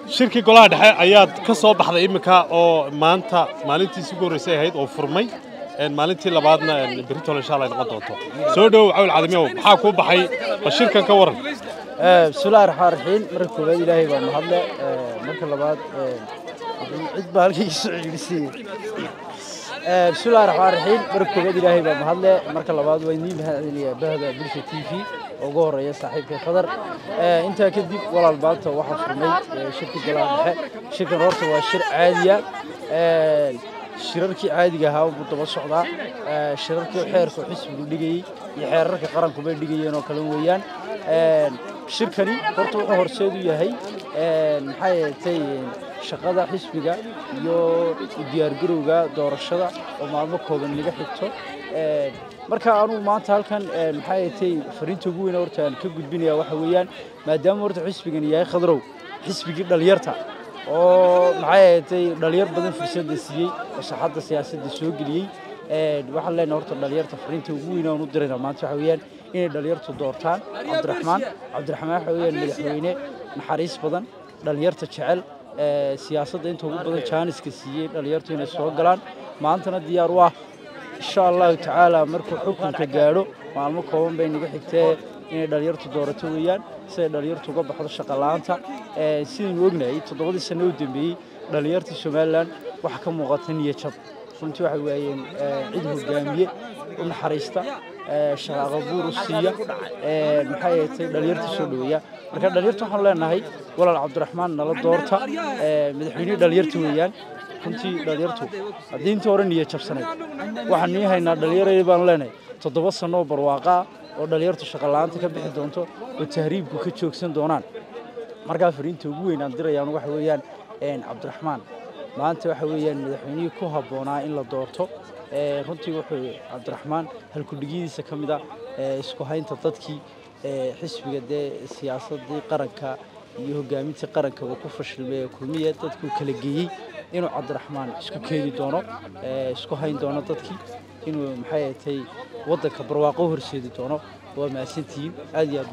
shirkii golaha dhexe ayaad ka soo baxday iminka oo maanta maalintiisi ugu horreysay ahayd oo furmay maalintii labaadna berito insha allah ay noqon doonto soo dhowow cawl cadamiyow maxaa kuu baxay bal shirkan ka waran bismillahi raxmaan raxiim marka koowaad ilaahay baa mahadle marka labaad cid baa halkayga soo celisay bismillahi raxmaan raxiim marka koowaad ilaahay baa mahadle marka labaad waa idiin mahadcelinayaa bahda bulsha t v oo ugu horeeya saaxiibkay khadar intaa kadib walaal maanta waxaa furmay shirkii golaha dhexe shirkan horta waa shir caadiya shirarkii caadiga ahaa buu daba socdaa shirarkii xeerka xisbigu dhigayey iyo xeerarka qaranku bay dhigayeen oo kale weeyaan shirkani horta wuxuu horseed u yahay maxay ahatay shaqada xisbiga iyo diyaargarowga doorashada oo maalmo kooban laga xigto marka anugu maanta halkan maxay ahatay fariinta ugu weyn horta aan ka gudbinaya waxa weeyaan maadaama horta xisbigani yahay khadrow xisbigii dhalinyarta oo maxay ahatay dhalinyar badan fursadda siiyey oo saxadda siyaasadda soo geliyey waxaan leenahay horta dhalinyarta fariinta ugu weyn aan u dirayna maanta waxa weeyaan inay dhalinyartu doortaan cabdiraxmaan cabdiraxmaan waxa weeyaan madaxweyne naxariis badan dhalinyarta jecel siyaasadda inta ugu badan jaaniska siiyey dhalinyartu inay soo galaan maantana diyaar u ah insha allahu tacaala markuu xukunka gaadho maalmo kooban bay naga xigtee inay dhalinyartu doorato weeyaan siday dhalinyartu uga baxdo shaqa la'aanta sidaynu ognahay toddobadii sano u dambeeyey dhalinyartii somalilan waxa ka muuqata niyajab runtii waxay waayeen cid hogaamiye u naxariista shaqaaqa buur u siiya maxay ahatay dhalinyarta soo dhoweeya marka dhalinyarta waxaanu leenahay walaal cabdiraxmaan nala doorta madaxweynihii dhalinyarta weeyaan runtii dhalinyartu haddii intii hore niya jabsanayd waxaan nii haynaa dhalinyarayda baanu leenahay toddoba sano oo barwaaqa ah oo dhalinyartu shaqa la'aanta ka bixi doonto oo tahriibku ka joogsan doonaan markaa fariinta ugu weyn aan dirayaan waxa weeyaan cabdiraxmaan maanta waxa weeyaan madaxweynihii ku habboonaa in la doorto runtii wuxuu cabdiraxmaan halkudhigyadiisa ka mid ah isku haynta dadkii xisbiga dee siyaasadii qaranka iyo hogaamintii qaranka uu ku fashilmay ee kulmiya dadkuu kala geeyey inuu cabdiraxmaan isku keeni doono isku hayn doono dadkii inuu maxay ahatay waddanka barwaaqo horseedi doono waa mahadsantihiin aad iyo aad